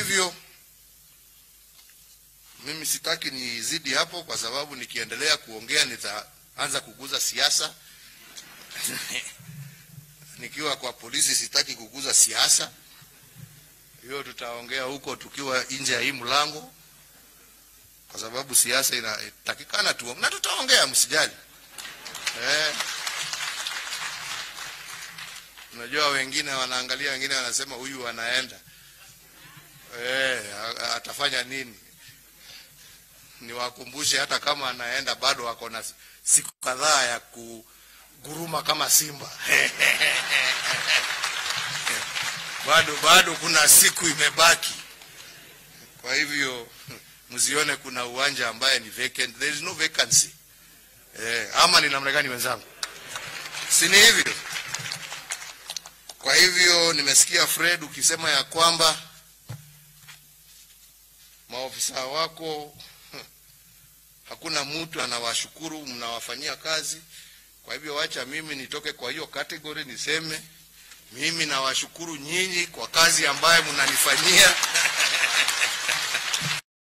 hivyo mimi sitaki nizidi hapo, kwa sababu nikiendelea kuongea nitaanza kuguza siasa. Nikiwa kwa polisi sitaki kuguza siasa, hiyo tutaongea huko tukiwa nje ya hii mlango, kwa sababu siasa inatakikana tu, na tutaongea, msijali eh. Unajua wengine wanaangalia, wengine wanasema huyu anaenda eh, atafanya nini? Niwakumbushe hata kama anaenda bado ako na siku kadhaa ya kuguruma kama simba bado bado kuna siku imebaki. Kwa hivyo msione kuna uwanja ambaye ni vacant. There is no vacancy. Eh, ama ni namna gani wenzangu? Si ni hivyo? Kwa hivyo nimesikia Fred ukisema ya kwamba maofisa wako hakuna mtu anawashukuru, mnawafanyia kazi. Kwa hivyo wacha mimi nitoke kwa hiyo category niseme mimi nawashukuru nyinyi kwa kazi ambayo mnanifanyia